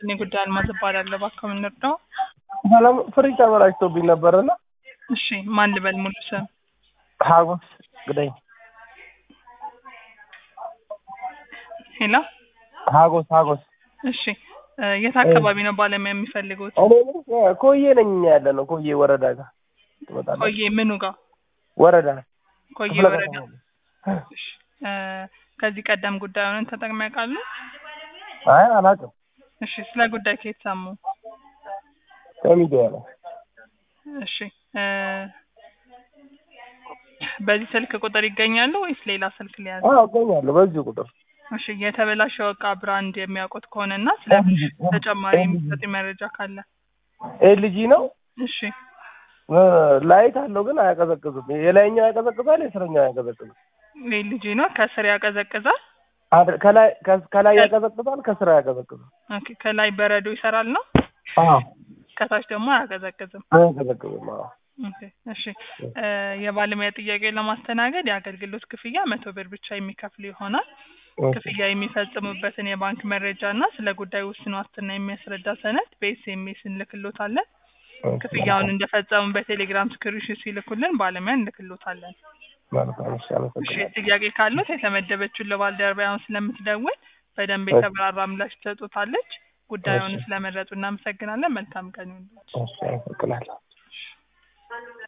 እኔ ጉዳይ አልማዝ እባላለሁ። እባክዎ ምን ልርዳው? ሰላም ፍሪጅ ተበላሽቶብኝ ነበርና እሺ ማን ልበል ሙሉ ስም? ሀጎስ ግደኝ ሄሎ ሀጎስ ሀጎስ እሺ እ የት አካባቢ ነው ባለሙያ የሚፈልጉት? እኔ ምን ኮዬ ነኝ እኛ ያለ ነው ኮዬ ወረዳ ጋር ትመጣለህ? ኮዬ ምኑ ጋር? ወረዳ ኮዬ ክፍለ ወረዳ። ከተማ ነው። እሺ እ ከዚህ ቀደም ጉዳዩን ተጠቅመው ያውቃሉ? አይ አላውቅም እሺ ስለ ጉዳይ ከየት ሰሙ? ከሚዲያ ነው እሺ እ በዚህ ስልክ ቁጥር ይገኛሉ ወይስ ሌላ ስልክ ሊያዝ? አዎ እገኛለሁ በዚሁ ቁጥር እሺ የተበላሸው እቃ ብራንድ የሚያውቁት ከሆነና ስለ ተጨማሪ የሚሰጡ መረጃ ካለ ኤልጂ ነው እሺ እ ላይት አለው ግን አያቀዘቅዝም የላይኛው ያቀዘቅዛል የስረኛው አያቀዘቅዝም ልጅ ነው ከስር ያቀዘቅዛል። አድ- ከላይ ከ- ከላይ ያቀዘቅዛል ከስር አያቀዘቅዝም ኦኬ ከላይ በረዶ ይሰራል ነው አዎ ከታች ደግሞ አያቀዘቅዝም። አያቀዘቅዝም አዎ ኦኬ እሺ እ የባለሙያ ጥያቄ ለማስተናገድ የአገልግሎት ክፍያ መቶ ብር ብቻ የሚከፍሉ ይሆናል። ክፍያ የሚፈጽሙበትን የባንክ መረጃ እና ስለ ጉዳዩ ውስን ዋስትና የሚያስረዳ ሰነድ በኤስኤምኤስ እንልክሎታለን። ክፍያውን እንደፈጸሙ በቴሌግራም ስክሪንሾት ሲልኩልን ባለሙያ እንልክሎታለን። መልካም እሺ እሺ አመሰግናለሁ ጥያቄ ካሉት የተመደበችውን ለባልደረባ አሁን ስለምትደውል በደንብ የተብራራ ምላሽ ትሰጡታለች። ጉዳዩን እሺ። ስለመረጡ እናመሰግናለን። መልካም ቀን ይሁንልዎት። እሺ አመሰግናለሁ